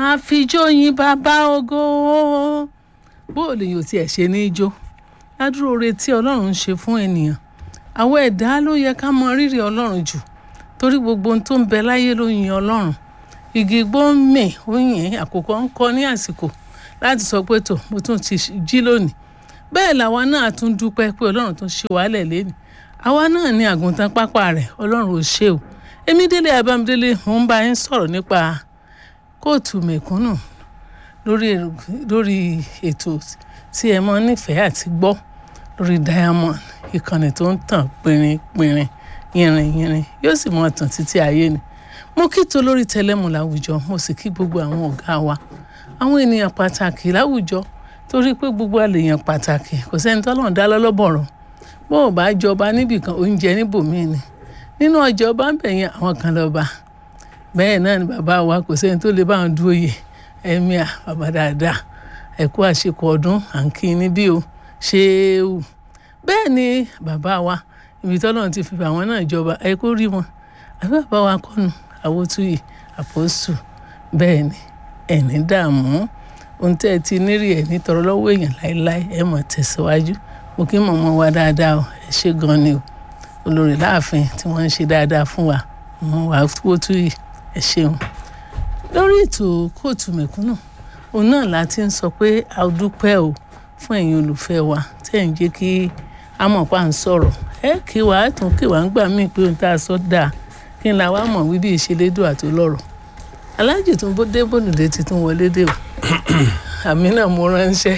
máa fi jó yin bàbá ògo bó o lè yàn tiẹ̀ ṣe ní í jó ládùúrò oore tí ọlọ́run ń ṣe fún ènìyàn àwọn ẹ̀dá ló yẹ ká mọ rírì ọlọ́run jù torí gbogbo ohun tó ń bẹ láyé ló yin ọlọ́run igi igbó ń mì ó yìn àkókò ń kọ ní àsìkò láti sọ pé tó mo tún ti jí lónìí bẹ́ẹ̀ làwa náà tún dúpẹ́ pé ọlọ́run tún ṣe wàhálẹ̀ lẹ́nu àwa náà ní àgùntàn pápá rẹ̀ ọlọ́run ò ṣe o èmi délé abámidélé mo ń bá yín sọ̀rọ̀ nípa kóòtù mẹ̀kúnnù lórí lórí ètò tí ẹ mọ́ nífẹ̀ẹ́ àti gbọ́ lórí diamond ìkànnì tó ń tàn pinrin-pinrin yìnrìn-yìnrìn yóò sì mọ tàn títí ayé ni mo kí tó lórí tẹlẹmù láwùjọ mo sì kí gbogbo àwọn ọ̀gá wa àwọn ènìyàn pàtàkì láwùjọ torí pé gbogbo àlèyàn pàtàkì kò sẹ́ni tọ́lọ́run dá lọ́lọ́bọ̀rọ̀ bó o bá jọba níbìkan oúnjẹ níbòmíì ni nínú ọjọ́ bá ń bẹ̀yẹn àwọn kan lọ́ba bẹ́ẹ̀ náà ni bàbá wa kò sẹ́ni tó lè bá wọn dúró yè ẹ̀mí à bàbá dáadáa ẹ̀kú àṣekọ̀ ọdún à ń kí níbí o ṣéèwù bẹ́ẹ̀ ni bàbá wa ibi tọ́lọ́run ti fi àwọn náà jọba ẹ kó rí wọn àbí bàbá wa kọ́nu àwòtúyì àpòsù bẹ́ẹ̀ ni ẹ̀ní dààmú ohun tẹ́ ẹ ti nírì ẹ̀ nítorọ lọ́wọ́ èèyàn láéláé ẹ mọ̀ tẹ̀síwájú mo kí mọ̀mọ́ wa dáadáa o ẹ ṣé gan ni o olórí láàfin tí wọ́n ń ṣe dáadáa fún wa mọ̀ wá àwòtúyì ẹ ṣeun lórí ètò kóòtù mẹ̀kúnnù òun náà la ti ń sọ pé a dúpẹ́ o fún ẹ̀yin olùfẹ́ wa tẹ́ ẹ̀ ń jẹ́ kí a mọ̀ pa à ń sọ̀rọ̀ ẹ kí wà á tún kí wà ń gbà míì pé ohun tá a sọ dáa kí n la wá mọ̀ wí bí ìṣelédò àti lọ́rọ̀ aláàjì tún bó dé bòdùdé ti tún wọlé dé o àmì náà mo ránṣẹ́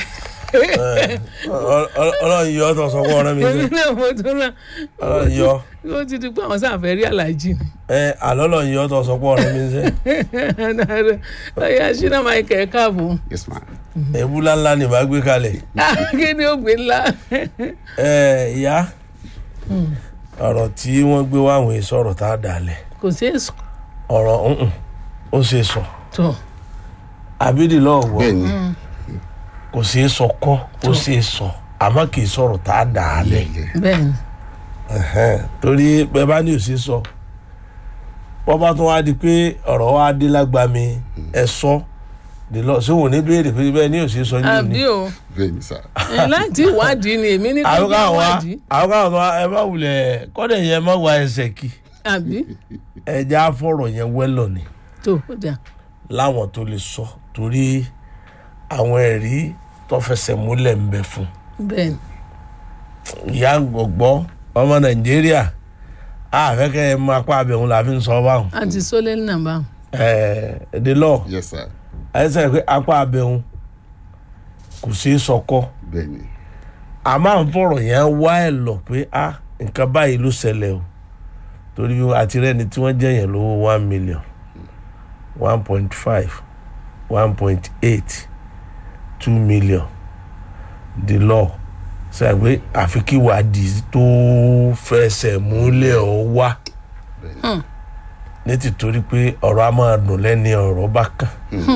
ọlọ́run yọ ọ́ tó sọ fún ọ̀rẹ́ mi èmi sẹ́ náà mo tún rán ọlọ́run yọ ó ti di pé àwọn sáfẹ́ rí aláàjì ni ẹ àlọ́lọ́run yọ ọ́ tó sọ fún ọ̀rẹ́ mi sẹ́ ọ̀yà ṣínà máa kẹ̀ káàbọ̀ yes ma èbúlá ńlá ni màá gbé kalẹ̀ kí ni ó gbé ńlá ẹ ìyá ọ̀rọ̀ tí wọ́n gbé wá àwọn èso ọ̀rọ̀ tá a dà lẹ̀ kò sí èso ọ̀rọ̀ ǹǹ, ó ṣe sọ tó àbídì lọ́wọ́ bẹ́ẹ̀ ni kò ṣe é sọ kọ́ ó ṣe é sọ àmọ́ kì í sọ̀rọ̀ tá a dà á lẹ̀ lẹ́lẹ̀ bẹ́ẹ̀ ni Ẹ̀hẹ́n, torí bẹ́ẹ̀ bá ní òsì sọ wọ́n bá tún wá di pé ọ̀rọ̀ wa dé lágbàmí ẹ sọ dè lọ sí òun ní béèrè pé bẹ́ẹ̀ ní òsì sọ ní òní. àbí o bẹ́ẹ̀ ni sà ẹ, láti ìwádìí ni èmi ní kí àwọn n bá káwọn wá wádìí àwọn káwọn tó wá ẹ má wulẹ̀ kọ́dẹ̀ yẹn má wá ẹsẹ̀ kí àbí ẹja fọ̀rọ̀ yẹn wẹ́lọ̀ ni tó ó dà láwọn tó lè sọ torí àwọn ẹ̀rí tó fẹsẹ̀ múlẹ̀ ń bẹ fún bẹ́ẹ̀ ni ìyá gbọ̀gbọ́ ọmọ nàìjíríà àfẹ́kẹ́ ẹ mú apá abẹ́hùn la fi ń sọ báwọn àti sólẹ́ nàbà ẹ̀ẹ́d the law yes sir ẹsẹ̀ pé apá abẹ́hùn kò sí sọkọ́ bẹ́ẹ̀ ni a máa ń fọ̀rọ̀ yẹn wá ẹ̀ lọ pé a nǹkan báyìí ló ṣẹlẹ̀ o torí bí àti rẹ́ni tí wọ́n jẹ́ yẹn lówó one million one point five one point eight two million the law ṣe pé àfi kí wádìí tó fẹsẹ̀ múlẹ̀ ọ wá bẹ́ẹ̀ ni ní tìtorí pé ọ̀rọ̀ a máa dùn lẹ́ni ọ̀rọ̀ bá kàn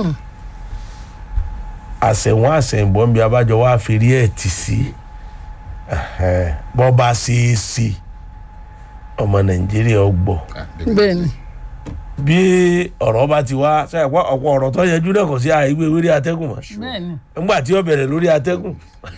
àṣẹ̀wọ̀n àṣẹ̀yìnbọn bí abájọ wá fi rí ẹ̀ tì sí ẹ̀hẹ́n, bọ́ bá ṣe é sí ọmọ nàìjíríà ọgbọ̀ Ah, bẹ́ẹ̀ ni bí ọ̀rọ̀ bá ti wá ṣe àpá ọ̀pọ̀ ọ̀rọ̀ tó yẹjú náà kò sí àìgbé wérí atẹ́gùn mọ́ bẹ́ẹ̀ ni nígbà tí ó bẹ̀rẹ̀ lórí atẹ́gùn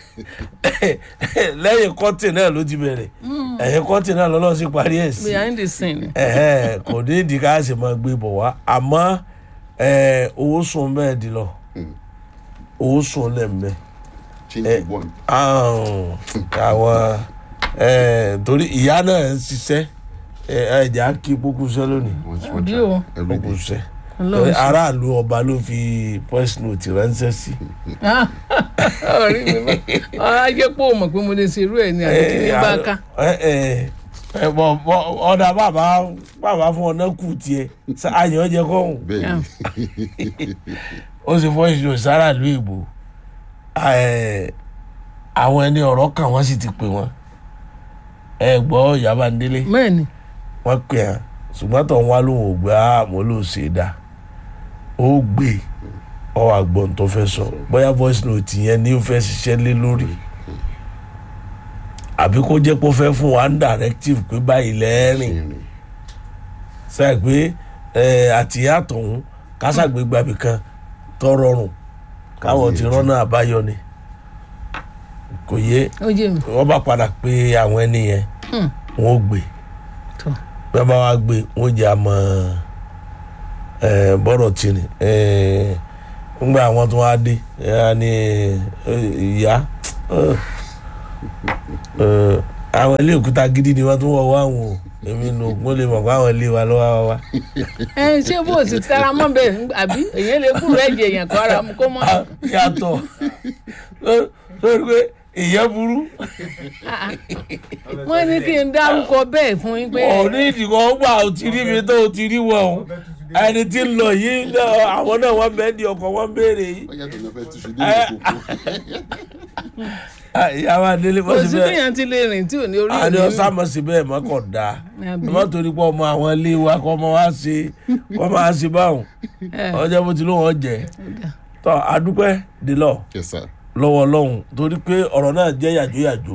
lẹ́yìn kọ́tì náà ló ti bẹ̀rẹ̀ ẹ̀yìn kọ́tì náà lọ́lọ́ sí parí ẹ̀ sí behind the scene ẹ̀hẹ́n, kò ní ìdí ká sì máa gbé bọ̀ wá àmọ́ ẹ̀, owó sùn bẹ́ẹ̀ di lọ owó sùn lẹ̀ ń bẹ́ẹ̀ change one àwọn àwọn ẹ torí ìyá náà ń ṣiṣẹ́ ẹ ẹ̀jẹ̀ á kí kókó iṣẹ́ lónìí one one Àbí try o. every kókó day iṣẹ́ ọlọ́run ṣe aráàlú ọba ló fi voice note ránṣẹ́ sí. ọ̀rí mi bá ọ̀rá jẹ́ pé o mọ̀ pé mo lè ṣe irú ẹ̀ ní àbí kí ní bá ká ẹ ẹ ẹ bọ bọ ọ̀dà bàbá bàbá fún ọ̀nà kù tiẹ̀ ṣá- àyàn jẹ kọ́hún bẹ́ẹ̀ ni ó sì voice note sáràlú ìbò ẹ àwọn ẹni ọ̀rọ̀ kan wọ́n sì ti pè wọ́n ẹ gbọ́ Ìyábá Ndélé. bẹ́ẹ̀ ni wọ́n pè á ṣùgbọ́n tó ń wá lóhùn ò gbé á mo ló ṣe dá ó gbé ọ àgbọ̀n tó fẹ́ sọ bóyá voice note yẹn ni ó fẹ́ ṣiṣẹ́ lé lórí àbí kó jẹ́ pé ó fẹ́ fún wa ń directive pé báyìí lẹ́rìn ìrìn sẹ́yìn pé ẹ, àtìyá tòun kásàgbégbàbí kan tọrọrùn káwọn ti rọ́nà àbáyọ ni kò yé ó yé mi wọ́n bá padà pé àwọn ẹni yẹn Hmm. wọ́n ó gbé tó bí wọ́n bá wá gbé wọ́n jẹ́ àmọ́ bọ́rọ̀ tìrì ńgbà àwọn tó wá dé ẹ̀ ní ìyá eh, eh, àwọn ilé òkúta gidi ni wọ́n tún wọ̀ wá àwọn o èmi nù mo lè mọ̀ pé àwọn ilé wa ló wá wá wá. ẹ ṣé bó o sì tara mọ́ bẹ́ẹ̀ àbí èyàn lè kúrò ẹ̀jẹ̀ èèyàn kó ara mu kó mọ́ Ah, yàtọ̀ lórí pé ìyẹn burú wọ́n ní kí n dárúkọ bẹ́ẹ̀ fún yín pé òní ìdìbò gbà ó ti rí mi tó o ti rí wọn o ẹni tí ń lọ yìí náà àwọn náà wọ́n bẹ́ẹ̀ di ọkọ̀ wọ́n béèrè yìí. wọ́n yàtọ̀ náà fẹ́ túṣu dé ìkókó. Ah, ìyá wa délé kò bọ́ sí síbẹ̀ téèyàn ti lè rìn tí ò ní orí àní òní ọ̀sán mọ̀ síbẹ̀ mọ́ kọ̀ dáa Àbí? ẹ má torí pé ọmọ àwọn ilé wa kọ́ ọmọ wa ṣe kọ́ ọmọ wa ṣe báwọn ẹ ọjọ́ bó ti lóun ọ̀jẹ̀ tọ́ adúpẹ́ délọ̀ yes sir. lọ́wọ́ ọlọ́run torí pé ọ̀rọ̀ náà jẹ́ yàjóyàjó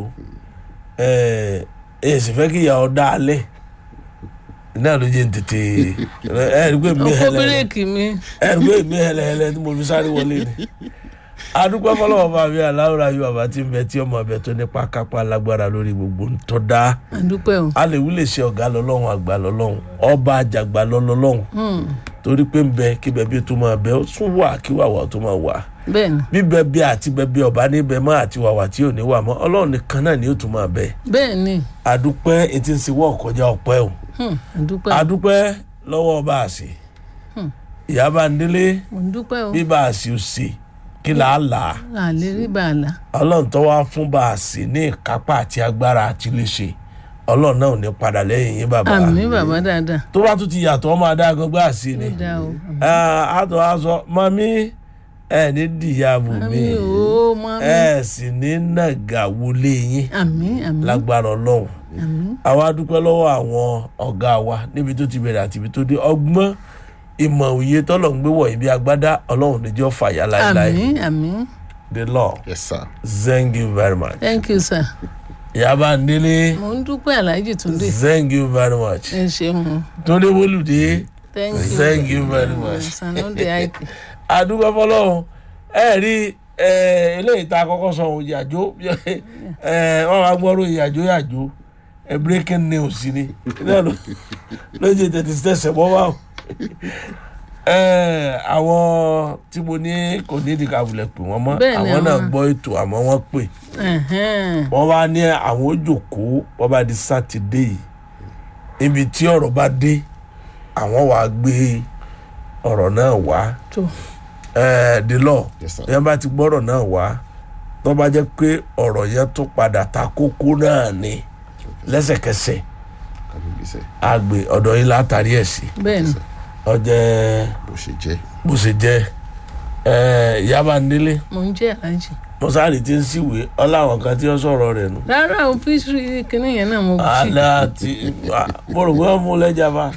ẹ̀ ẹ̀ sì fẹ́ kí ìyá ọ dá alẹ́ náà ló jẹ́ ń tètè ẹ̀ rí pé mi ọkọ hẹlẹ̀ bírèkì mi ẹ̀ rí pé mi hẹlẹ̀ hẹlẹ̀ tí mo fi sáré wọlé ni adúpẹ́ fọlọ́wọ́ bá mi aláwòrán ayé bàbá tí ń bẹ tí ọmọ abẹ tó nípa kápá lágbára lórí gbogbo ń tọ́ da àdúpẹ́ o alèwú lè ṣe ọ̀gá lọ́lọ́run àgbà lọ́lọ́run ọba àjàgbà lọ́lọ́run Hmm, torí pé ń bẹ kí bẹbí tó máa bẹ ó tún wà kí wàwà tó máa wà bẹ́ẹ̀ ni bíbẹ bí àti bẹbí ọba níbẹ̀ mọ́ àti wàwà tí ò ní wà mọ́ ọlọ́run nìkan náà ni ó tún máa bẹ bẹ́ẹ̀ ni àdúpẹ́ etí ń sewọ́ ọ̀kọjá ọpẹ́ o Hmm, àdúpẹ́ àdúpẹ́ lọ́wọ́ ọba àṣì Hmm. ìyá bá ń délé mo ń dúpẹ́ o bí bá àṣì ò sí kí là á là á àlè rí bàálà ọlọ́run tó wá fún bá àṣì ní ìkápá àti agbára àti lè ṣe ọlọ́run náà ò ní padà lẹ́yìn yín bàbá àmì bàbá dáadáa tó bá tún ti yàtọ̀ ọmọ adágọ́gbá àṣì ni ó dáa o àtọ̀ aṣọ mami ẹ ní dìyàbò mi àmì o mami ẹ sì ní nàgà wọlé yín àmì àmì lágbára ọlọ́run àmì àwa dúpẹ́ lọ́wọ́ àwọn ọ̀gá wa níbi tó ti bẹ̀rẹ̀ àti ibi tó dé ọgbọ́n ìmọ̀ òye tọ́lọ̀ ń gbé wọ̀ ibi agbádá ọlọ́run níjọ́ fàyà láéláé àmì àmì the law yes sir. thank you very much thank you sir yaba ndélé mo ń dúpẹ́ aláàjì túndé thank you very much ẹ ṣeun túndé wọlùdé thank you Thank you very much. sanode aiki adúgbò fọlọ́run ẹ rí ẹ, eléyìí tá a kọ́kọ́ sọ ohun yàjó ẹ, wọ́n máa gbọ́rọ̀ yàjó yàjó ẹ, breaking news ni náà ló ló jẹ tètè tẹsẹ̀ bọ́ wá o ẹ, àwọn tí mo ní kò ní ìdíkà wulẹ̀ pè wọ́n mọ́ Bẹ́ẹ̀ ni àwọn náà àwọn- gbọ́ ètò àmọ́ wọ́n pè Ẹ̀hẹ́n. wọ́n wá ní àwọn òjòkó wọ́n bá di sátidé yìí ibi tí ọ̀rọ̀ bá dé àwọn wàá gbé ọ̀rọ̀ náà wá tó ẹ the law Yes, sir. yẹn bá ti gbọ́rọ̀ náà wá tó bá jẹ́ pé ọ̀rọ̀ yẹn tó padà ta kókó náà ni lẹ́sẹ̀kẹsẹ̀ kábíyèsí àgbè ọ̀dọ̀ yìí látàrí ẹ̀ sí bẹ́ẹ̀ ni ọjẹ́ bó ṣe jẹ́. bó ṣe jẹ́ ẹ yaba nílé mo ń jẹ́ aláàjì mọ́sáàrì tí ń síwèé ọláwọn kan tí ó sọ̀rọ̀ rẹ̀ nù. rárá o fíṣírí kìnìún yẹn náà mo fi àlá àti mo rò pé wọ́n mú lẹ́jà bá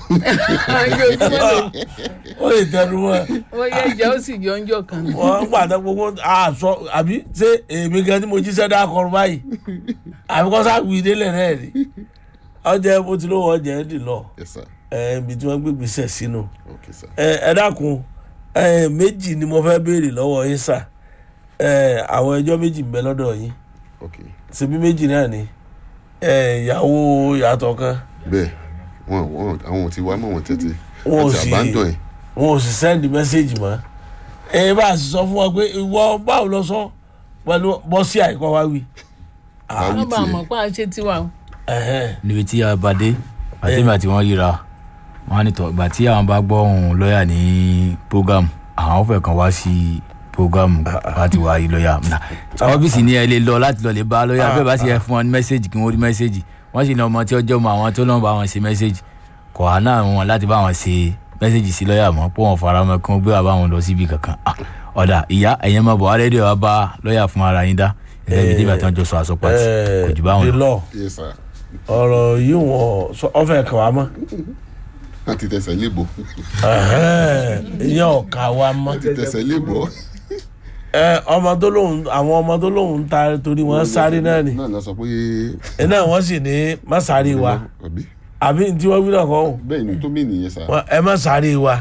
ó lè tẹnu mọ́ ó yẹ ìjà ó sì jọ ń jọ kan ní. wọ́n gbàdá gbogbo àṣọ àbí ṣé èmi gan tí mo jíṣẹ́ dá kọrù báyìí àbí kọ́ sáàgùn ìdílé rẹ̀ rí ọjà bó ti lówó ọjà ẹ̀ dì lọ yes sir. ẹ̀ ibi tí wọ́n gbé gbèsè sínú okay sir. ẹ ẹ dákun ẹ méjì ni mo fẹ́ béèrè lọ́wọ́ yín sà ẹ àwọn ẹjọ́ méjì ń bẹ lọ́dọ̀ yín okay. ṣebí méjì náà ni ẹ ìyàwó ìyàtọ̀ kan bẹ́ẹ̀ wọn wọn àwọn ò ti wá mọ́ wọn tètè Wọn ò àti sì- abandon ẹ̀ wọn ò sì sẹ́ndì mẹ́sẹ́jì mọ́ ẹ bá a sì sọ fún wa pé ìwọ báwo lọ sọ pẹ̀lú bọ́sí àìkọ́ wa wí. Báwí wọ́n bá tiẹ̀. mọ̀ pé a ṣe tiwa o. Ẹ̀hẹ́n. níbi tí a bá dé àtẹ̀mí àti wọ́n ríra wọ́n á ní tọ́ ìgbà tí àwọn bá gbọ́ ohun lọ́ọ̀yà ní program àwọn fẹ́ kàn wá sí program láti wá rí lọ́ọ̀yà Nà, ọ́fíìsì ni ẹ lè lọ láti lọ lè bá lọ́ọ̀yà bẹ́ẹ̀ bá sì yẹ fún wọn ní mẹ́sẹ̀gì kí wọ́n rí mẹ́sẹ̀gì wọ́n sì ní ọmọ tí ọjọ́ mọ àwọn tó lọ́n bá wọn ṣe mẹ́sẹ̀gì kọ̀ á náà wọn láti bá wọn ṣe mẹ́sẹ̀gì sí lọ́ọ̀yà mọ́ pé wọ́n fara mọ́ kí wọ́n gbé wà bá wọn lọ síbi kankan Ah, ọ̀dà ìyá ẹ̀yẹn máa bọ̀ wá rédíò wa bá lọ́ọ̀yà fún ara yín dá ẹ̀ẹ́dẹ́gbẹ̀ẹ́ tí ìgbà tí wọ́n jọ sọ àsopọ̀ àti Ẹ, kò jù báwọn the lọ. law yes sir. ọ̀rọ̀ yìí wọ́n sọ ọ̀fẹ́ kàn wá mọ́ wọ́n ti tẹsẹ̀ lébo Ẹ̀hẹ́n. ìyẹn ọ̀kà wa mọ́ wọ́n ti tẹsẹ̀ lébo. ẹ ọmọ tó lóun àwọn ọmọ tó lóun ń ta torí wọ́n sáré náà ni náà lọ sọ pé ẹ náà wọ́n sì ní má sáré wa àbí àbí tí wọ́n wí náà kọ́ ọ́ bẹ́ẹ̀ ni tó mí nìyẹn sá. Wọ́n- ẹ má sáré wa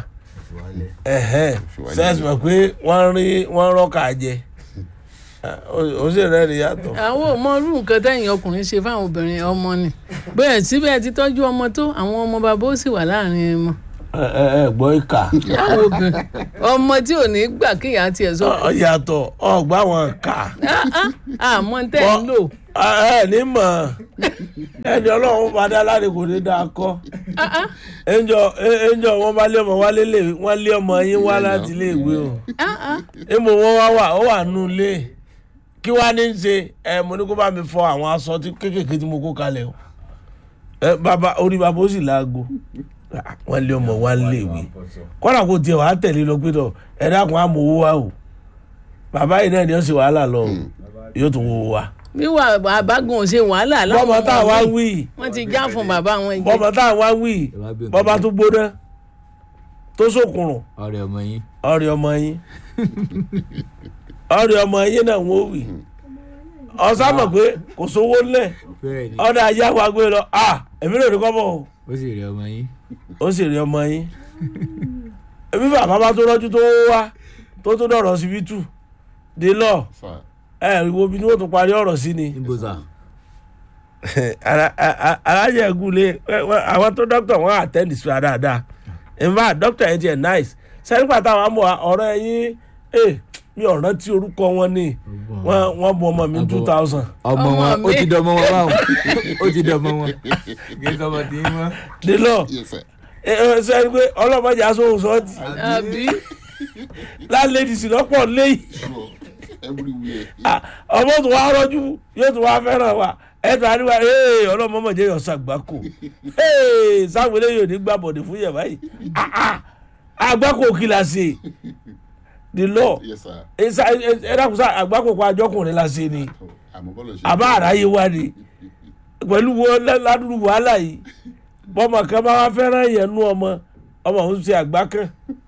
ẹ̀hẹ́n sẹ́ẹ̀sì mọ̀ pé wọ́n rí wọ́n rọ́ọ̀kà jẹ ó sì rẹ́ rí yàtọ̀. àwọn ò mọ irú nǹkan tẹ̀yìn ọkùnrin ṣe fáwọn obìnrin ọmọ ni bẹ́ẹ̀ síbẹ̀ ti tọ́jú ọmọ tó àwọn ọmọ bàbá ó sì wà láàrin wọn. ẹ ẹ ẹ gbọ́ ìkà àwọn obìnrin ọmọ tí ò ní gbà kéèyàn tiẹ̀ sọ Ọ- yàtọ̀ ọgbà wọn kà "Ah, ah, àmọ́ tẹ̀ ń lò ẹ ní mọ̀ ẹni ọlọ́run padà láre kò ní dáa kọ́ Ah, ah, ẹnjọ ẹnjọ wọn bá lé ọmọ wálé lè wọn lé ọmọ yín wá láti ilé ìwé o ah, ah. èmo wọn wá wà ó wà nù ilé kí wàá ní í ṣe ẹ mo ní kó bá mi fọ àwọn aṣọ tí kéékèèké tí mo kó kalẹ̀ o ẹ bàbá orí bàbá ó sì láago Ah, wọn lé ọmọ wá lé ìwé kọ́nà kò tiẹ̀ wàá tẹ̀lé lọ pé tọ̀ ẹ dákun á mọ owó wa o bàbá yìí náà ni ó sì wàhálà lọ o yóò tún wo wa bí wà àbágun ò ṣe wàhálà láwọn bọ́mọ tá a wá ọmọ wí mi. wọ́n ti já fún bàbá wọn jẹ bọ́mọ tá a wá wí bọ́mọ tó gbóná tó sókùnrùn ọ̀rẹ́ ọmọ yín ọ̀rẹ́ ọmọ yín ọ̀rẹ́ ọmọ yín náà wọ́n wì ọ̀sán mọ̀ pé kò sówó ńlẹ̀ bẹ́ẹ̀ ni ọ̀dà ajá wa gbé lọ à èmi lè rí kọ́mọ̀ o ó sì rí ọmọ yín ó sì rí ọmọ yín èmi bàbá bá tó rọ́jú tó wá tó tó dọ̀rọ̀ síbítù dé lọ Sà, ẹ wo bí wọ́n tún parí ọ̀rọ̀ sí ni níbo sà alájẹ gúnlé àwọn tó dókítà wọn àtẹ́ndì sí wa dáadáa in fact dókítà yẹn tiẹ̀ nice sẹ́yìn pàtàkì àwọn àmọ́ ọ̀rọ̀ ẹ̀yìn ẹ̀ mi ò rántí orúkọ wọn ni wọ́n wọ́n bu ọmọ mi two thousand ọmọ Ọmọ wọn ó mi. ti dọmọ wọn báwọn ó ti dọmọ wọn kí n sọmọ tí ń wọn. dé lọ yes, sir. sẹ́yìn pé ọlọ́mọdé aṣọ òṣọ́ọ̀tì àbí láńlẹ́dì sì lọ́pọ̀ lẹ́yìn Sure. Everywhere. Ah, ọmọ tó wá rọ́jú yóò tó wá fẹ́ràn wa ẹ̀tọ́ àríwá ee ọlọ́mọmọdé yọ sàgbákò ee sáwọn eléyìí ò ní gbà bọ̀dẹ̀ fún yẹ̀ báyìí Ah, ah, àgbákò kìlà sí the law Yes, sir. ẹ dákun sá àgbákò pa àjọkùnrin la ṣe ni Àmọ́ bọ́lá ṣe. àbá àráyé wa ni pẹ̀lú wo ládùúgbò wàhálà yìí bọ́mọ kan bá wá fẹ́ràn yẹn nú ọmọ ọmọ òun ṣe àgbá kan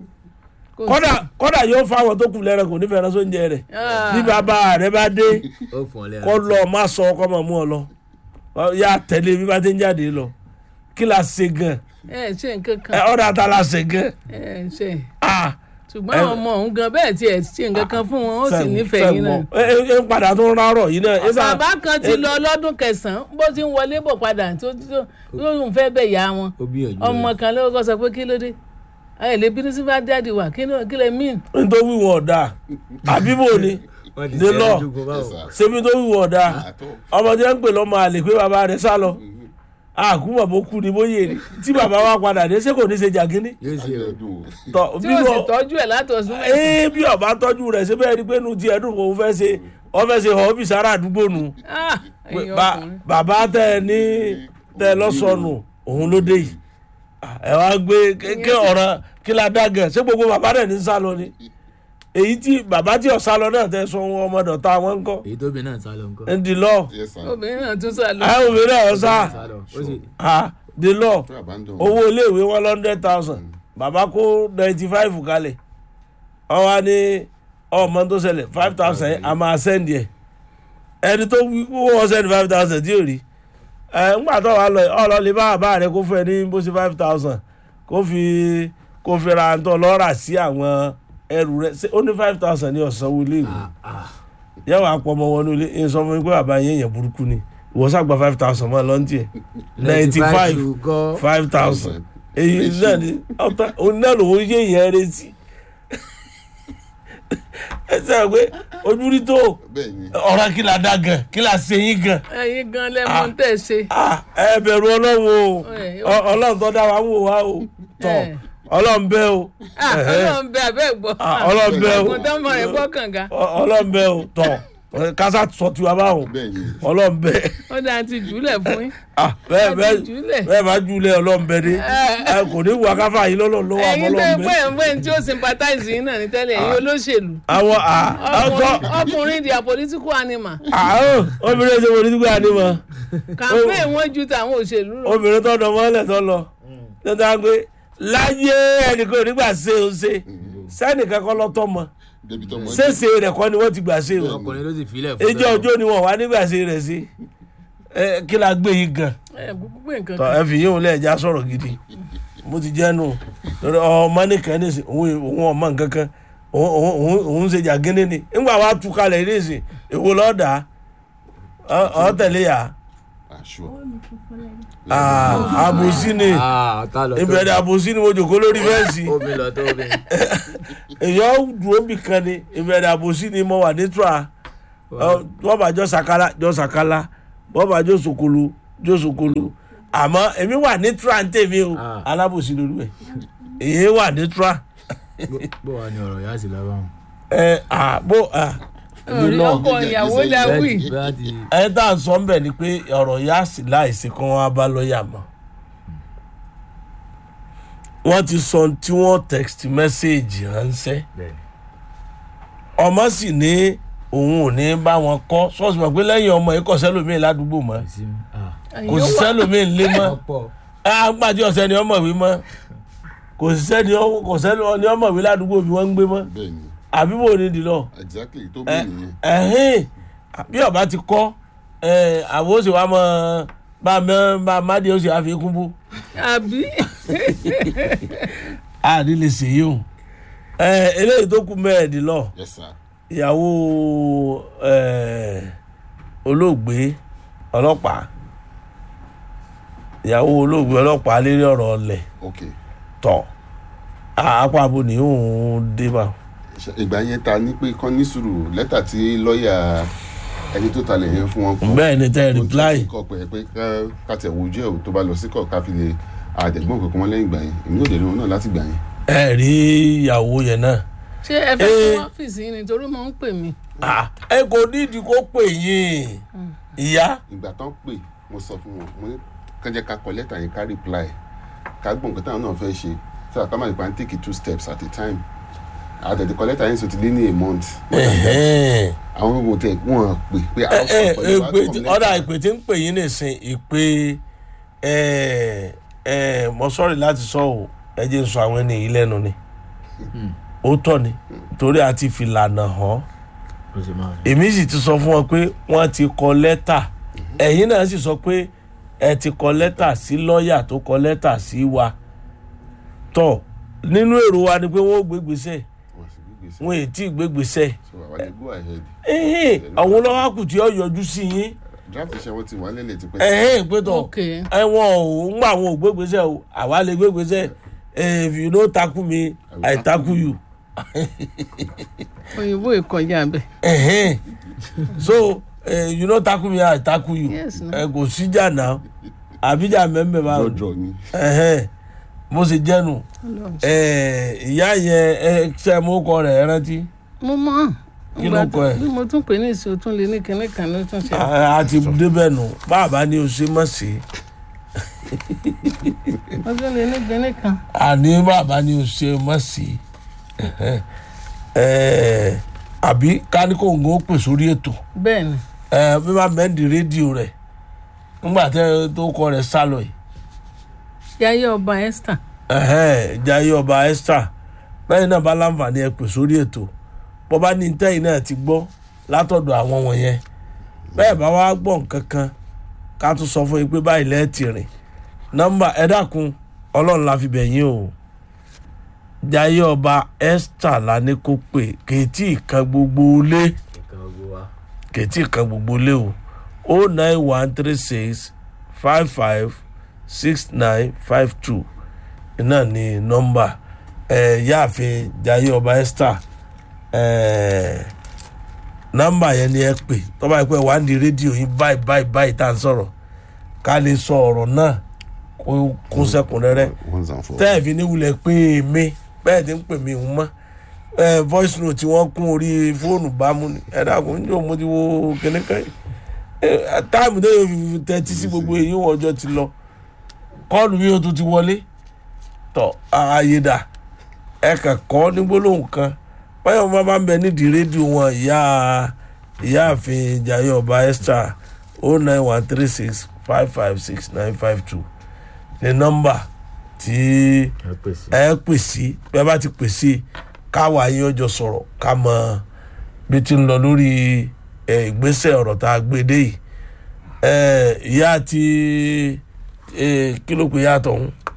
kò kọ́dà kọ́dà yóò fáwọn tó kù lẹ́rẹ̀ kò ní fẹ́ràn sóúnjẹ rẹ̀ Ah. bí bàbá rẹ̀ bá dé ó fún ọ lẹ́yìn. kọ́ lọ má sọ ọkọ mọ̀ mú ọ lọ Ọ, yà tẹ̀lé bí bá ti ń jáde lọ kí la ṣe gan ẹ ṣe nǹkan ẹ kan ọ̀dà ta la ṣe gan ẹ ṣe ah ṣùgbọ́n àwọn ọmọ òun gan bẹ́ẹ̀ tiẹ̀ ṣe nǹkan kan fún wọn ó sì sẹ́gun, nífẹ̀ẹ́ yín náà. sẹ́gun. ẹ ẹ ń padà tó ń rárọ̀ yìí náà ẹ sá- bàbá kan ti ẹ- lọ lọ́dún kẹsàn-án bó ti ń wọlé bọ̀ padà tó tó- tó ń fẹ́ bẹ̀ yá wọn ó gbìyànjú ọmọ kan ló kọ́ sọ pé kí ló dé ẹ lè bínú sí bá dáàdi wà kí ló kí lè mean. nítorí wọn ọ̀dà àbíbò ni wọ́n ti dé ṣe lọ. ẹjú kó Yes, báwọn. sir. ṣebí tó wù ọ̀dà Àtọ̀. ọmọ tí wọ́n ń pè lọ́mọ àlè pé bàbá rẹ̀ sá lọ àkúmọ̀ bó kú ni bóyè ni tí bàbá wa padà dé ṣé kò ní ṣe jàgínní yóò ṣe o Ayọ̀dún o. tọ tí bí ó sì wọn tọ́jú ẹ̀ látọ̀sùn ee bí ọba tọ́jú rẹ̀ ṣe bẹ́ẹ̀ ni pé nu tiẹ̀ dùn kò fẹ́ ṣe wọ́n fẹ́ ṣe họ́bì sára àdúgbò nu Ah, pé ẹ̀yin ba- ọkùnrin. bàbá tẹ ẹ ní tẹ ẹ lọ́sọ̀nù òun ló dé yìí Ah, ẹ wá gbé kékeré ọ̀rọ̀ kí la dá gẹ̀ ṣé gbogbo bàbá rẹ̀ ní sá lọ ni èyí tí bàbá tí ọ̀sá lọ náà tẹ sọ wọn ọmọ dọ̀tá wọn ń kọ́ èyí tóbi náà sá lọ nǹkan. ń di lọ Yes, sir. obìnrin náà tún sá lọ. àwọn obìnrin náà ọ̀sá sá lọ ó sì ah di lọ Fẹ́ abandon. owó iléèwé wọn hundred thousand bàbá kó ninety five kalẹ̀ wọ́n wá ní ọmọ tó ṣẹlẹ̀ five thousand a máa sẹ́ndì ẹ̀ ẹni tó wí kó wọ́n sẹ́ndì five thousand tí ò rí ẹ̀ ńgbà tó wà lọ ọ̀lọ́ lè bá bàbá rẹ̀ kó fún ẹ ní bó ṣe five thousand kó fi kó fi ra ntọ́ lọ́ọ́rà sí àwọn ẹrù rẹ̀ ṣé ó ní five thousand ní ọ̀sánwó iléèwé yẹ́wọ̀ àpọ̀mọ́ wọnú ilé ẹ̀ sọ fún mi pé bàbá yẹn yẹn burúkú ni ìwọ sàgbà five thousand mọ́ ẹ lọ́ntì ẹ̀ ninety five kọ́ five thousand èyí náà ni ọ̀tá òun náà lòun yé yẹn retí ẹ sẹ́yìn pé ojú rí tó Bẹ́ẹ̀ ni. ọ̀rọ̀ kí la dá gan kí la ṣe yín gan ẹ̀yin gan lẹ́mọ̀ ń tẹ̀ ṣe. Ah, ẹ bẹ̀rù ọlọ́run o Ẹ, Ọ- ọlọ́run tó dá wa ń wò wá o tọ̀ Ẹ. ọlọ́run bẹ́ o Ah, ọlọ́run bẹ abẹ́ gbọ́. Ah, ọlọ́run bẹ́ o ọkùnrin tó mọ̀ rẹ̀ gbọ́ kànga. Ọ- ọlọ́run bẹ́ o tọ̀ kásá sọ tiwa báwọn Bẹ́ẹ̀ ni. ọlọ́run bẹ́ ó dáa ti jùlẹ̀ fún yín. Ah, bẹ́ẹ̀ Ẹ bẹ́ẹ̀ ti jùlẹ̀. bẹ́ẹ̀ bá júlẹ̀ ọlọ́run bẹ́ dé Ẹ, kò ní wà káfà yìí lọ́lọ́run lọ́wọ́ àmọ́ ẹ̀yin tó ọlọ́run ń bẹ́ pè ń pè tí ó sympathize yín náà ní tẹ́lẹ̀ ẹ̀yin olóṣèlú. àwọn ọkọ Ọkùnrin- ọkùnrin they are political animal. àwọn obìnrin ṣe wọlé nígbà ni mọ campaign wọn ju tàwọn òṣèlú lọ. obìnrin tó dán mọ́lẹ̀ tó lọ tó dáa pé láyé ẹnìkan ò ní gbà ṣe ó ṣe sẹ́nìkan kọ́ lọ́tọ́ mọ Débi tó mọ́. ṣéṣe rẹ̀ kọ́ ni wọ́n ti gbà ṣe o ọkùnrin ló sì filẹ̀ fún ẹjọ́ ọjọ́ ni wọ́n wá nígbà ṣe rẹ̀ sí ẹ kí la gbé yìí gan ẹ kúkú pé nǹkan tọ kan. ẹ fi yín òun lẹ́ẹ̀já sọ̀rọ̀ gidi mo ti jẹ́ nù lórí ọmọ nìkan nísìn òun òun ọmọ nǹkan kan òun òun- òun òun ṣe jàgínní ni nígbà wàá tú kalẹ̀ nísìn èwo lọ́ọ̀dà ọ tẹ̀lé yà aṣọ àbòsí ni ìbẹ̀rẹ̀ àbòsí ni mo jòkó lórí fẹ́ǹsì omi lọ tó omi. èèyàn dúró bì kan ni ìbẹ̀rẹ̀ àbòsí ni mo wà ní tura wọ́n bá jọ sàkálà jọ sàkálà wọ́n bá jọ sòkòlò jọ sòkòlò àmọ́ èmi wà ní tura ń tèmi o Ah. alábòsí lórí ẹ̀ èyí wà ní tura bó wà ní ọ̀rọ̀ yá sí lábá wọn. ẹ àbò orí ọkọ ìyàwó la wí bẹ́ẹ̀ ti ẹ tá à ń sọ ń bẹ̀ ni pé ọ̀rọ̀ yá sí láìsí kan wá bá lọ́ọ̀yà mọ́ wọ́n ti sọ ohun tí wọ́n text message ránṣẹ́ bẹ́ẹ̀ ọmọ sì ní òun ò ní bá wọn kọ́ sọ́ọ̀sì mọ̀ pé lẹ́yìn ọmọ yìí kò sẹ́lòmíì ládùúgbò mọ́ ni sí mi. kò sí sẹ́lòmíì ńlé mọ́ ọ̀pọ̀ àgbàdì ọ̀sẹ̀ ni ọmọ ìwé mọ́ kò sí sẹ́ni ọ- kò sẹ́ni ọ- ni ọmọ ìwé ládùúgbò bí wọ́n ń gbé mọ́ bẹ́ẹ̀ ni àbí bò ní dìlọ exactly tó bí nìyẹn ẹ̀hìn bí ọba ti kọ́ ẹ̀, àwọn oṣù wa mọ̀ bá mẹ́ bá mádì oṣù àfikún bú àbí àdí lè ṣèyí o ẹ̀, eléyìí tó kú mẹ́ẹ̀ẹ́dínlọ́ọ̀ yes sir ìyàwó eh, olóògbé ọlọ́pàá ìyàwó olóògbé ọlọ́pàá lérí ọ̀rọ̀ ọ̀lẹ̀ ok tọ̀ apá abo ni òun dé bá Ṣe- ìgbà yẹn ta ní pé kán ní sùúrù lẹ́tà tí lọ́ọ̀yà ẹni tó talẹ̀ yẹn fún wọn kọ bẹ́ẹ̀ ni tẹ́ reply kọ pé pé ká- ká tẹ̀ wojú ẹ̀ o tó bá lọ sí kọ̀ ká fi lè àdẹ̀gbọ́n kankan wọn lẹ́yìn ìgbà yẹn èmi ò dé rí wọn náà láti gbà yẹn ẹ rí ìyàwó yẹn náà ṣé ẹ fẹ́ Eh. fún ọ́fíìsì yìí nítorí mo ń pè mí Ah, ẹ kò nídìí kó pè yín ìyá ìgbà tán pè mo sọ fún wọn mo ní kán jẹ́ ká kọ lẹ́tà yẹn ká reply ká gbọ́n nǹkan táwọn náà fẹ́ ṣe so àká máa nípa ń take it two steps at a time àtẹ̀tẹ̀ kọ lẹ́tà yẹn sọ ti lé ní a month ẹ̀hẹ́n. àwọn gbogbo tẹ wọn pè pé ẹ ẹ pẹ̀lú ìpè tí- outcome ọ̀dà letter. ìpè tí ń pè yín nìsín ìpè ẹ ẹ mo sọ́ọ̀rì láti sọ ọ́ ẹ jẹ́ n sọ àwọn ẹni yìí lẹ́nu ni ó tọ́ ni torí a ti fìlànà hàn ó sì máa rí. èmi sì ti sọ fún wọn pé wọ́n ti kọ lẹ́tà ẹ̀yin náà sì sọ pé ẹ ti kọ lẹ́tà sí lọ́ọ̀yà tó kọ lẹ́tà sí wa tọ́ nínú èrò wa ni pé wọ́n ó gbégbèsè Wọ́n sì gbé gbèsè. wọ́n èyí tí gbégbèsè so àwa lè go ahead ẹ̀hìn àwọn olówó àkùtì ọ̀ yọjú sí yín draft iṣẹ́ wọn ti wà lẹ́lẹ̀ ti pẹ́ ẹ̀hìn pé tọ̀ ok ẹ̀wọ̀n ò ń gbà àwọn ò gbégbèsè o àwa lè gbégbèsè if you no tackle me i tackle you òyìnbó ìkọjá bẹ ẹ̀hìn so eh, you no tackle me i tackle you Yes, no. ẹ kò síjà náà àbíjà mẹ́mbẹ́ máa jọjọ ni ẹ̀hìn mo sì jẹ́nu Ọlọ́run. Eh, ìyá yẹn ẹ ṣe mú kọ rẹ̀ ẹ rántí mo mọ Kí ló kọ ẹ? bí mo tún pè ní ìṣó tún lè ní kinní kan ló tún ṣe a a ti débẹ̀ nù bàbá ni o ṣe mọ̀ sí mo tún lè ní kinní kan àní bàbá ni o ṣe mọ̀ sí Eh, àbí káníkòǹgò pè sórí ètò bẹ́ẹ̀ ni ẹ bí wàá mẹ́ndì rédíò rẹ̀ ńgbà tẹ́ tó kọ rẹ̀ sálọ yìí yáyé ọba esther ẹ̀hẹ́n, Jayé ọba Esther lẹ́yìn náà bá láǹfààní ẹ pè sórí ètò bọ́ bá ní tẹ́yìn náà ti gbọ́ látọ̀dọ̀ àwọn wọ̀nyẹn bẹ́ẹ̀ bá wá gbọ́ nǹkan kan ká tún sọ fún yín pé báyìí lẹ́ẹ̀tì rìn nọ́mbà ẹ dákun ọlọ́run la fi bẹ̀ yín o Jayé ọba Esther la ní kó pè kèétí kan gbogbo lé ìkan gbogbo wa. kèétí kan gbogbo lé o o nine one three six five five six nine five two náà ni nọ́mbà ẹ yáàfin Jayé ọba Esther ẹ nọ́mbà yẹn ni ẹ pè tọ́ba yìí pé wà á di rédíò yín báyìí báyìí báyìí tá à ń sọ̀rọ̀ ká lè sọ ọ̀rọ̀ náà kó kún sẹ́kùnrẹ́rẹ́ one and four tẹ́ẹ̀fì ní wulẹ̀ pé mi bẹ́ẹ̀ ti ń pè mí ń mọ́ ẹ voice note tí wọ́n kún orí fóònù bámu ni ẹ dàgbọ́n ní òun mo ti wo kìnìkan yìí ẹ táàmù tó yẹ fi tẹ́tí sí gbogbo èyí wọ́n ọjọ́ ti lọ kọ́ọ̀lù mi ò tún ti wọlé tọ́ ààyè dà ẹ kàn kọ́ ní gbólóhùn kan báyọ̀ máa bá ń bẹ nídìí rédíò wọn ìyá ìyáàfin Jayé ọba Esther o nine one three six five five six nine five two ní nọ́mbà tí ẹ pèsè. ẹ pè sí bí a bá ti pè sí káwa yín ọjọ́ sọ̀rọ̀ ká mọ bí ti ń lọ lórí ẹ, ìgbésẹ̀ ọ̀rọ̀ tá a gbé dé yìí ẹ, ìyá àti ẹ, kí ló pe ìyá àtọ̀hún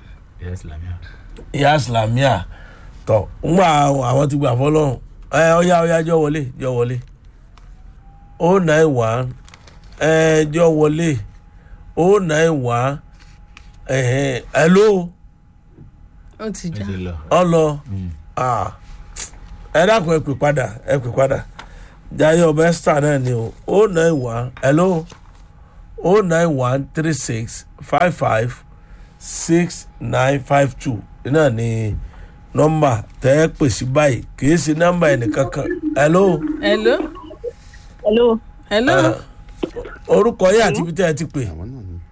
yes lamia. ìyá islamia tọ ńgbà àwọn ti gbà fọlọ́run ẹ ọyá ọyá jọ wọlé jọ wọlé o nine one ẹ jọ wọlé o nine one ẹhẹn hello ó ti já ẹ ti lọ. ọlọ ah, ẹ dákun ẹ pè padà ẹ pè padà jayé ọba esther náà ni o o nine one hello o nine one three six five five six nine five two náà ni nọ́mbà tẹ́ ẹ pè sí báyìí kìí ṣe nọ́mbà ẹnìkankan hello hello hello hello ẹ, orúkọ yìí àti ibi tẹ́ ẹ ti pè àwọn náà ni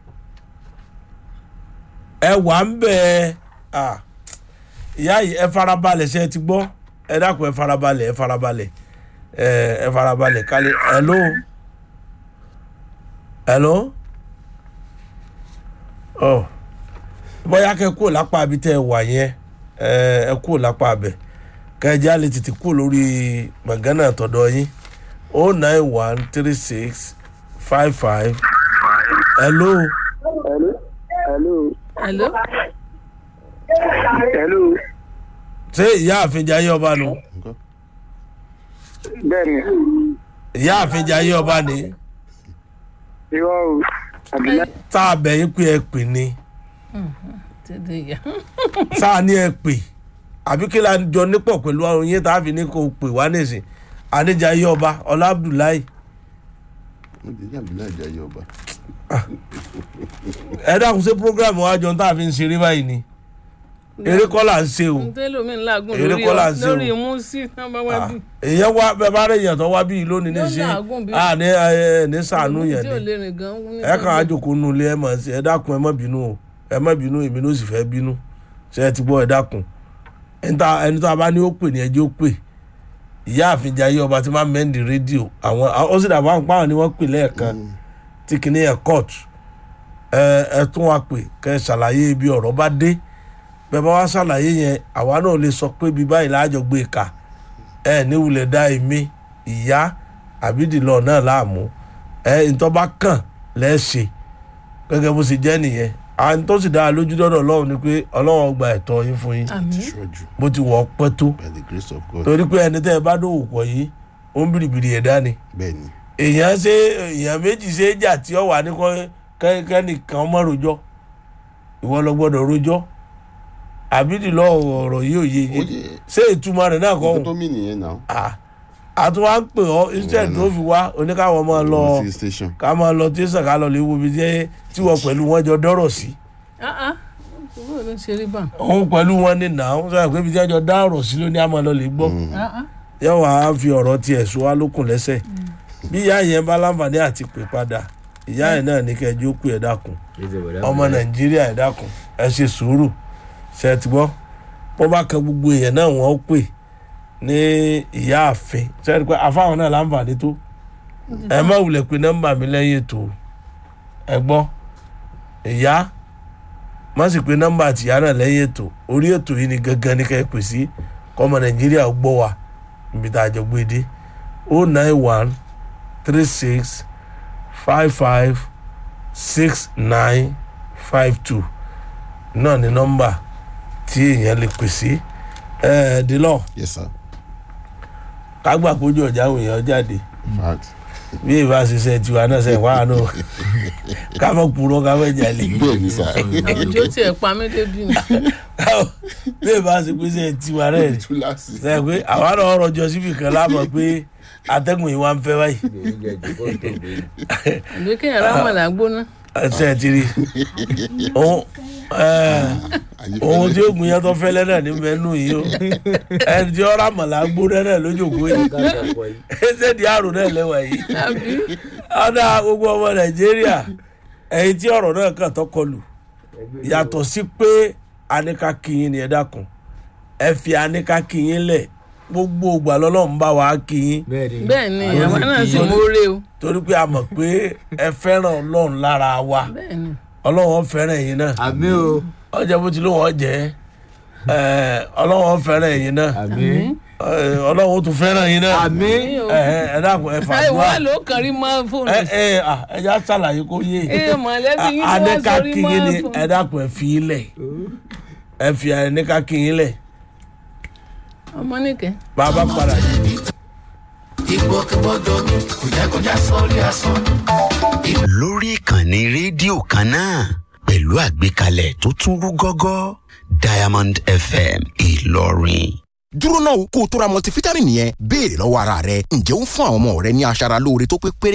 ẹ wà ń bẹ ẹ ìyá yìí ẹ farabalẹ̀ ṣe ẹ ti gbọ́ ẹ dákun ẹ farabalẹ̀ ẹ farabalẹ̀ ẹ ẹ farabalẹ̀ kálí hello hello ọ bóyá kẹ kúrò lápá abi tẹ ẹ wà yẹn ẹ ẹ kúrò lápá abẹ kẹjá lè tètè kúrò lórí gbọ̀ngànà tọ̀dọ̀ yín o nine one three six five five hello hello hello hello hello ṣé ìyá àfijá yé ọba nu nǹkan bẹ́ẹ̀ni ìyá àfijá yé ọba ni irọ́ o àbílẹ̀ tá a bẹ̀ yín pé ẹ pè ní tètè yá tá a ní ẹ pè àbí kí la jọ nípọ̀ pẹ̀lú àwọn yín tá a fi ní kó pè wá nísìn àníjà yé ọba ọlá abdullahi wọ́n ti ní àbílẹ̀ ìjà yẹ ọba ẹ dákun ṣe program wa jọ tá a fi ń ṣeré báyìí ni eré kọ́ là ń ṣe o ntẹ́lómi ńlágùn Èrè lórí kọ́ là ọ ń ṣe o. lórí músí náà bá wá bí èèyàn wá bẹ́ẹ̀ bá rẹ̀ èèyàn tó wá bí yìí lónìí Yóò níṣẹ́ làágùn bí- à ní ẹ ní sànú yẹn tí ò ni lè rìn gan ní ẹ kàn á jòkó nu ilé ẹ mọ̀ sí ẹ dákun ẹ má bínú o ẹ má bínú èmi ló sì fẹ́ bínú ṣe ẹ ti gbọ́ ẹ dákun ẹni tá ẹni tó a bá ní ó pè ní ẹjọ́ ó pè ìyá àfijá yé ọba tí máa mẹ́ndì rédíò àwọn ó sì dàbọ̀ àwọn páwọn ni wọ́n pè lẹ́ẹ̀kan tí kìíní ẹ̀ kóòtù ẹ ẹ tún wá pè kẹ́ ẹ ṣàlàyé ibi ọ̀rọ̀ bá dé bẹ́ẹ̀ bá wá ṣàlàyé yẹn àwa náà lè sọ pé bí báyìí láàjọ gbé e kà ẹ níwulẹ̀ dá èmi ìyá àbídìlọ náà láàmú ẹ ntọ́ba kàn lẹ́ẹ̀ṣẹ̀ gẹ́gẹ́ bó ṣe jẹ́ nìyẹn à ń tó sì dá a lójú dọ́dọ̀ ọlọ́run ni pé ọlọ́run gba ẹ̀tọ́ yín fún yín àmì ṣọ́jú bó ti wọ̀ ọ́ pẹ́ tó by the grace of God torí pé ẹni tẹ́ ẹ bá dòwò pọ̀ yìí ó ń bìrìbìrì ẹ̀dá ni bẹ́ẹ̀ ni èèyàn ṣe èèyàn méjì ṣe é jà tí ó wà ní kọ́- kẹ́- kẹ́nìkan mọ́ rojọ́ ìwọ lọ gbọ́dọ̀ rojọ́ àbídìlọ ọ̀rọ̀ yìí ò yé ó yé yẹ ṣé ìtumọ̀ rẹ̀ náà kọ́ nǹkan tó mì nìyẹn náà ọ́n àtúwá ń pè ọ́ instead tó fi wá oníkàwọ́ máa lọ lọ sí station ká máa lọ tẹ̀sán ká lọ lè wo ibi jẹ́ tí wọ́n pẹ̀lú wọn jọ dọ́rọ̀ sí owó ló ń ṣe rí bá òun pẹ̀lú wọn ní nà ó sọ pé ibi tí wọ́n jọ dá ọ̀rọ̀ sí ló ní àmọ́ lọ lè gbọ́ yóò wá fi ọ̀rọ̀ tiẹ̀ sọ wá lókun lẹ́sẹ̀ bí ìyá yẹn bá láǹfààní àti pè padà ìyá yẹn náà ní kẹjọ pé ẹ dákun ọmọ nàìjíríà ẹ dákun ẹ ṣe sùúrù ṣe ti gbọ́ bó bá kan gbogbo èèyàn náà wọ́n pè ní ìyá àfin ṣe ti pé àfáwọn náà láǹfààní tó ẹ má wulẹ̀ pé nọ́mbà mi lẹ́yìn ètò ẹ gbọ́ ìyá má sì pé nọ́mbà àtìyá náà lẹ́yìn ètò orí ètò yìí ni gangan ní ká ẹ pè sí kọ́mọ nàìjíríà ó gbọ́ wa níbi tá a jọ gbé dé o nine one three six five five six nine five two náà ni nọ́mbà tí èèyàn lè pè sí ẹ̀ẹ́dínlọ́ yes sir kágbà kójú ọjà àwọn èèyàn jáde in fact bí ìbá ṣiṣẹ́ tiwa náà sẹ́yìn wá náà ká mọ̀ purọ́ ká mọ̀ jalè bẹ́ẹ̀ ni sir àwùjọ tiẹ̀ pa mí débi ni bí ìbá ṣe pé sẹ́yìn tiwa náà ni túláàsì sẹ́yìn pé àwa náà rọjò síbi kan láàmọ̀ pé atẹ́gùn yìí wá ń fẹ́ báyìí àbí kéèyàn rámọ̀lá gbóná ẹsẹ̀ ti rí ohun ẹ̀, ohun tí ó gùn yẹn tó fẹ́lẹ́ náà ní mẹ́nu yìí o ẹni tí ó rámọ̀lá gbóná náà lójókòó yìí ẹsẹ̀ di àrùn náà lẹ́wà yìí àbí ọ̀dà gbogbo ọmọ nàìjíríà ẹ̀yìn tí ọ̀rọ̀ náà kàn tó kọlù yàtọ̀ sí pé anika kìyìn ni ẹ dákun ẹ fi anika kìyìn lẹ̀ gbogbo ògbà lọ́lọ́run bá wa kìyìn bẹ́ẹ̀ ni àwa náà sì mórè o torí pé a mọ̀ pé ẹ fẹ́ràn ọlọ́run lára wa bẹ́ẹ̀ ni ọlọ́run ó fẹ́ràn ẹ̀yin náà àmì o ọjà bó ti ló wọ́n jẹ́ ẹ ọlọ́run ó fẹ́ràn ẹ̀yin náà àmì ẹ, ọlọ́run ó tún fẹ́ràn ẹ̀yin náà àmì ẹ ẹ ẹ dákun ẹ ẹ fàdúrà wá ló kàn rí mọ́ fóònù ẹ ẹ à, ẹ já ṣàlàyé kó yé ẹ mọ̀lẹ́bí yín ló wá anẹ́ka sórí kìyìn ni mọ́ fóònù ẹ dákun ẹ fi ilẹ̀ ẹ fi àyè ní ká kí yín lẹ̀ ọmọ nìkẹ́. bá a bá padà yìí. ìgbòkègbodò mi kò jẹ́ kó já sórí asán. lórí ìkànnì rédíò kan náà pẹ̀lú àgbékalẹ̀ tó tún rú gọ́gọ́ diamond fm ìlọrin. dúró náà kó o tó ra multivitamin yẹn béèrè lọ́wọ́ ara rẹ ǹjẹ́ ó ń fún àwọn ọmọ rẹ ní aṣara lóore tó pé péré